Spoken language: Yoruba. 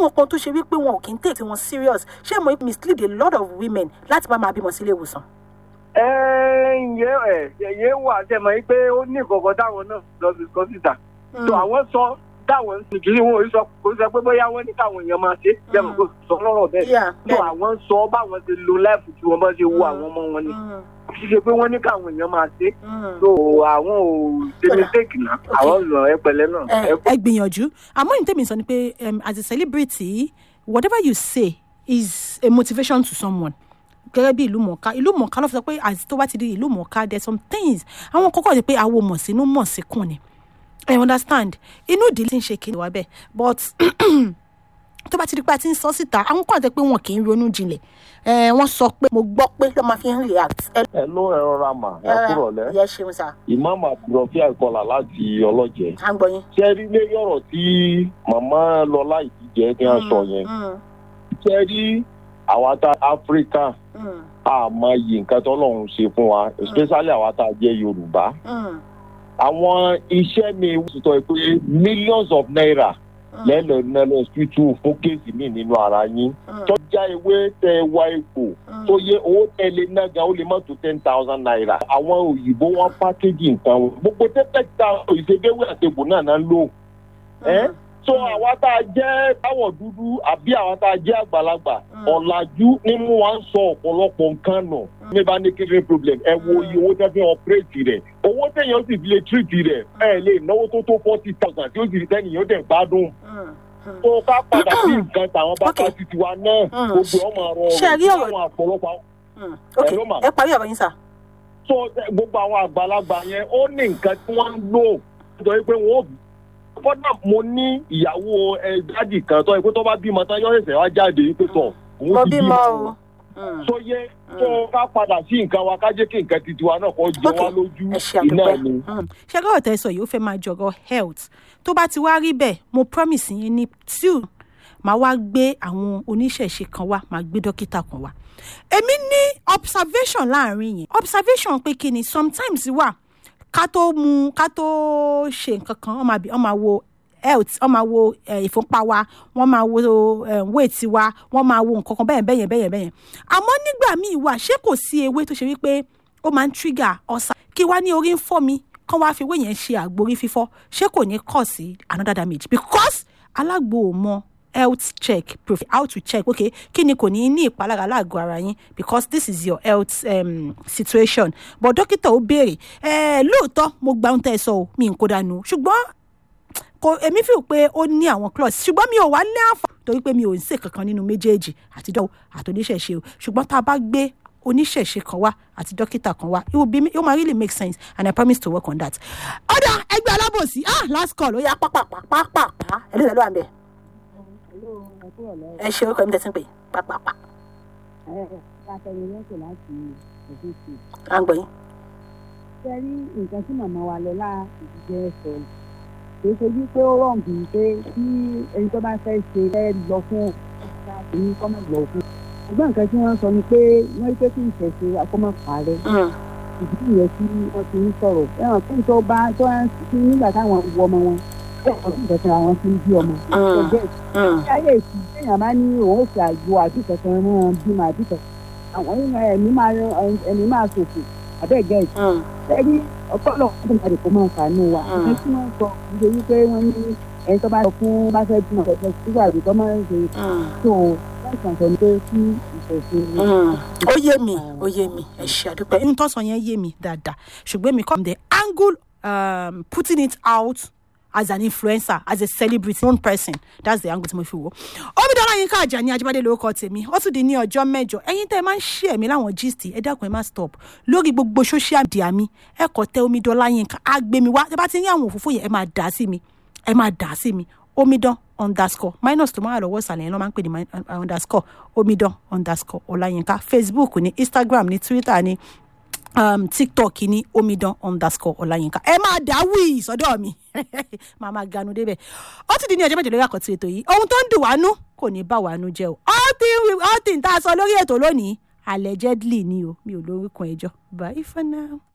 àwọn kan tó ṣe wípé wọn ò kí ń take wọn serious ṣé mo mislead a lot of women láti bá máa bímọ sílé ìwòsàn. ẹ ǹyẹ ẹ yẹ wà sẹmọ yìí pé ó ní ìkọ̀kọ̀ táwọn náà lọ sí sọ síta tó àwọn sọ táwọn sì kiri wọn ò sọ kò sọ pé bóyá wọn ní káwọn èèyàn máa ṣe jẹmọ kò sọ lọ́rọ̀ bẹ́ẹ̀ Yeah, tó bẹ́ẹ̀. àwọn sọ báwọn ṣe lo láìpù tí wọn bá ṣe wo àwọn ọmọ wọn ni Mm, kì í ṣe pé wọn ní káwọn èèyàn máa ṣe mm. tó àwọn ò ṣe Kódà. mistake náà àwọn lọ ẹ pẹ̀lẹ́ náà ẹ ẹ ẹ gbìyànjú àmọ́ ní tèmi sọ ni pé um, as a celebrity whatever you say is a motivation to someone gẹ́gẹ́ bí ìlú mọ̀ọ́ká ìlú mọ̀ọ́ká ló fi sọ pé àti tó bá ti di ìlú mọ̀ọ́ká there are some things àwọn kọ́kọ́ ni pé àwo mọ̀ sínú mọ̀ síkùn ni I understand inú ìdílé ti ń ṣe kìnìún wa bẹ́ẹ̀ but tó bá ti di pé a ti ń sọ síta àwọn kan àti pé wọn kì í ronú jinlẹ̀ ẹ wọ́n sọ pé mo gbọ́ pé ló máa fi ń react ẹ ẹ ló ẹ rọra mà ẹ kúrọ̀lẹ́ yẹ ṣeun sá ìmáàmù àbúrọ̀fí àìkọlà láti ọlọ́jẹ. à ń gbọ́ yín. ṣé rí lé yọ̀rọ̀ tí màmá lọ láì ti jẹ́ kí wọ́n sọ yẹn. Mm, ṣé rí àwa tá áfíríkà mm, àmọ́ yìí nǹkan tó lọ́run ṣe fún wa especially àwa tá a jẹ́ yorùbá. mm, àwọn iṣẹ́ mi sọ pé millions of naira mm, lẹ́lọ nílò hospital fún kéèsì mi nínú ara yín. mm, tọ́jà ewé tẹ wá epo mm. tó yẹ owó tẹ́lẹ̀ náà gan ó lè má tó ten thousand naira. àwọn òyìnbó wọn pákéjì nǹkan wọn gbogbo tẹ́tẹ́ ta ìṣègbéwé àtẹ̀gbò náà náà ń lò. ẹ́ so àwa tá a jẹ́ táwọ̀ dúdú àbí àwa tá a jẹ́ àgbàlagbà Mm. ọ̀làjú ní mú wa ń sọ ọ̀pọ̀lọpọ̀ nǹkan nù. mi bá ní kidney problem ẹ wo iye owó tẹ́ fi ọ̀pẹ́rẹ́tì rẹ̀ owó téèyàn sì fi lè tírìtì rẹ̀ ẹ lè náwó tó tó forty thousand tí ó sì rí tẹ́nìyàn dẹ̀ gbádùn Mm, mm. tó ká padà sí nǹkan tàwọn bàbá Okay. ti tiwa náà Mm. gbogbo ọmọ ọrọ Ṣé ẹ rí ọ̀rọ̀- àwọn àpọ̀lọpọ̀ Mm, ok Hello, ma. ẹ parí ọ̀rọ̀ yín sá. tó gbogbo àwọn àgbàlagbà yẹn ó ní nǹkan tí wọ́n ń lò nítorí pé wọ́n ò bí. kódà mo ní ìyàwó ẹ dádì kan tó yẹ pé tó bá bímọ tán yọ ẹsẹ̀ wá jáde pé tọ̀ mo òun ti bímọ bímọ o. Mm. tó yẹ tó ká padà sí nǹkan wa ká jẹ́ kí nǹkan ti tiwa náà kọ́ jẹ Ok. wá lójú ẹ ṣe iná àdúpẹ́. ni. Mm. ṣé gbọ́dọ̀ tẹ́ sọ yìí ó fẹ́ máa jọ̀rọ̀ health tó bá ti wá rí bẹ́ẹ̀ mo promise yín ní two màá wá gbé àwọn oníṣẹ̀ṣe kan wá màá gbé dókítà kan wá. èmi ní observation láàrin yẹn observation pé kí ni sometimes wà ká tó mu ká tó ṣe nǹkan kan wọ́n máa bí wọ́n máa wo health wọ́n máa wo eh, ìfúnpá wa wọ́n máa wo eh, weight wa wọ́n máa wo nǹkan kan bẹ́yẹn bẹ́yẹn bẹ́yẹn bẹ́yẹn àmọ́ nígbà míì wà ṣé kò sí ewé tó ṣe wípé ó máa ń trigger ọ̀sà kí wá ní orí ń fọ́ mi kán wá fi ewé yẹn ṣe àgbo orí fífọ́ ṣé kò ní kọ̀ sí another damage because alágbo ò mọ health check prof how to check okay kí ni kò ní ní ìpalára láàgọ́ ara yín because this is your health um, situation but dókítà ó béèrè ẹ lóòótọ́ mo gba ohun tẹ́ ẹ sọ o mi n kó dànù ṣùgbọ́n kò èmi fi pé ó ní àwọn clause ṣùgbọ́n mi ò wá ní àǹfààní torí pé mi ò ń ṣe kankan nínú méjèèjì àtijọ́ àti oníṣẹ̀ṣe o ṣùgbọ́n tá a bá gbé oníṣẹ̀ṣe kan wá àti dókítà kan wá it will be it will really make sense and I promise to work on that. ọ̀dà ẹgbẹ́ alábòsí ah last call ó yá pápápápápá ẹ̀ ló lọ́wọ́ à ń bẹ̀ ẹ ṣe orúkọ mi tẹ̀sí pé pápápá látẹnulẹ́sẹ̀ láti òfin sí i. à ń gbọ́ yín. ṣe rí nǹkan tí màmá wa lọ lá ìdíjẹ́ sọ ni kì í ṣojú pé ó rọ̀ bí pé tí ẹni tó bá fẹ́ ṣe ẹ lọ fún ọ̀gá ní kọ́mọ̀ lọ fún. ṣùgbọ́n nǹkan tí wọ́n sọ ni pé wọ́n rí pé kí ìṣẹ̀ṣe akọ́mọ̀ parẹ́ Mm, ìdí nìyẹn tí wọ́n ti ń sọ̀rọ̀ ẹ̀wọ̀n kí n tó bá tó ń tí nígbà táwọn wọ ọmọ wọn bẹ́ẹ̀ wọ́n sì tẹ̀sán àwọn tí ń bí ọmọ. Mm. ẹgbẹ́ mm, ayé ìsìn téèyàn bá ní òun ò fi àgbo àti ìkẹ̀kẹ́ rán bímọ àti ìkẹ̀kẹ́ àwọn ẹ̀mí máa ẹ̀mí máa ṣòfò àbẹ́ẹ̀gẹ́ ìsìn mm, ẹni ọpọlọ ọdún kan kò máa fàánù wa Mm. ẹni tí wọn sọ nítorí pé wọn ní ẹni tó bá sọ fún bá fẹ́ bímọ ọ̀sẹ̀ sígbà àbí tó máa ń ṣe mm, tó wọn kàn sọ ní pé kí ìṣẹ̀ṣe mm. ó yé mi ó yé mi ẹ ṣe àdúpẹ́ inú tó sọ yẹn yé mi dáadáa ṣùgbọ́n mi come the angle um, putting it out as an influencer as a celebrity known person that's the angle tí mo fi wò omidan Yinka Ajani Ajíbádé lórúkọ tèmi ó tún di ní ọjọ́ mẹ́jọ ẹ̀yin tẹ́ ẹ máa ń ṣí ẹ̀mí láwọn gist ẹ dákun ẹ má stop lórí gbogbo social media mi ẹ kọ tẹ omidan Yinka á gbé mi wá tẹ́ bá ti ní àwọn òfófó yẹn ẹ máa dà á sí mi ẹ máa dà á sí mi omidan underscore minus tó máa lọ́wọ́ ìsàlẹ̀ yẹn ló máa ń pè ní min- uh, underscore omidan underscore ọláyínká facebook ní instagram ní twitter ní um, tiktok ní omidan underscore ọláyínká ẹ máa dá wíì sọ́dọ̀ mi máa máa ganu débẹ̀ ó ti di ní ọjọ́ mẹ́jọ lórí àkọ́tún ètò yìí ohun tó ń dùn wánú kò ní bá wánú jẹ́ o all thing we all thing tá a sọ lórí ètò lónìí allegedly ni o mi ò lórúkọ ẹjọ́ bye for now.